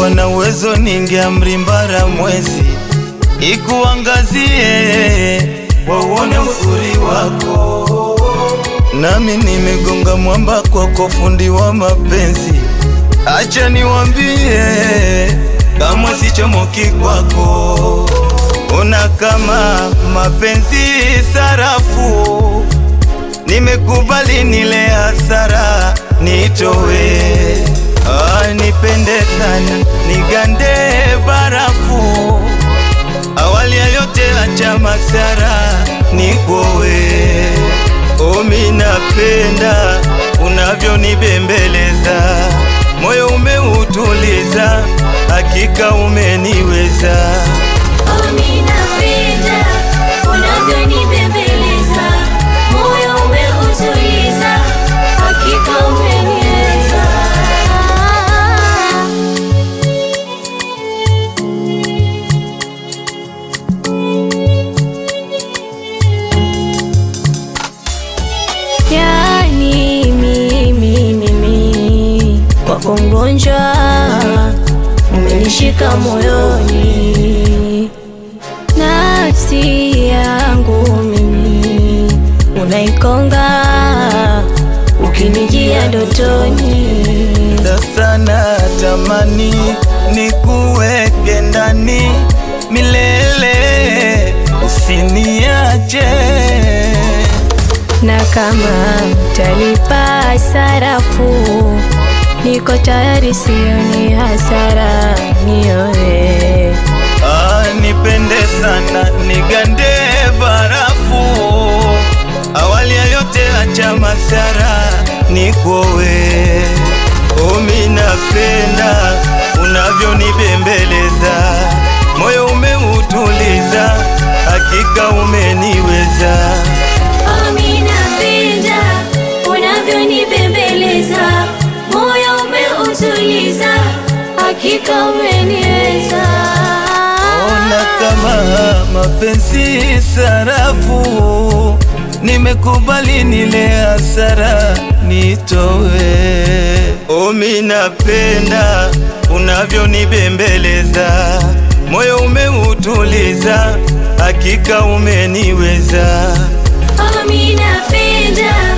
ningekuwa na uwezo ningeamri mbara mwezi ikuangazie wauone uzuri wako, nami nimegonga mwamba kwako, fundi wa mapenzi. Acha niwambie, kama sichomoki kwako, una kama mapenzi sarafu, nimekubali nile hasara nitowe Ah, nipende sana nigande barafu, awali ya yote acha masara nikowe. Omi napenda unavyonibembeleza, moyo umeutuliza, hakika umeniweza. Omi napenda unavyonibembeleza, moyo umeutuliza, hakika umeniweza. Yani mimi mimi kwako mgonjwa, umenishika moyoni, nafsi yangu mimi unaikonga, ukinijia ndotoni. Sasa natamani nikuweke ndani milele, usiniache. na kama mtalipa sarafu, niko tayari, sioni hasara, nioe Ah, nipende sana nigande barafu, awali ya yote acha masara nikowe. Omi napenda unavyonibembeleza, moyo umeutuliza, hakika umeniweza. Omi napenda unavyonibembeleza, moyo umeutuliza, hakika umeniweza. Ona kama mapenzi sarafu, nimekubali nile hasara nitowe. Omi napenda unavyonibembeleza, moyo umeutuliza, hakika umeniweza. Omi napenda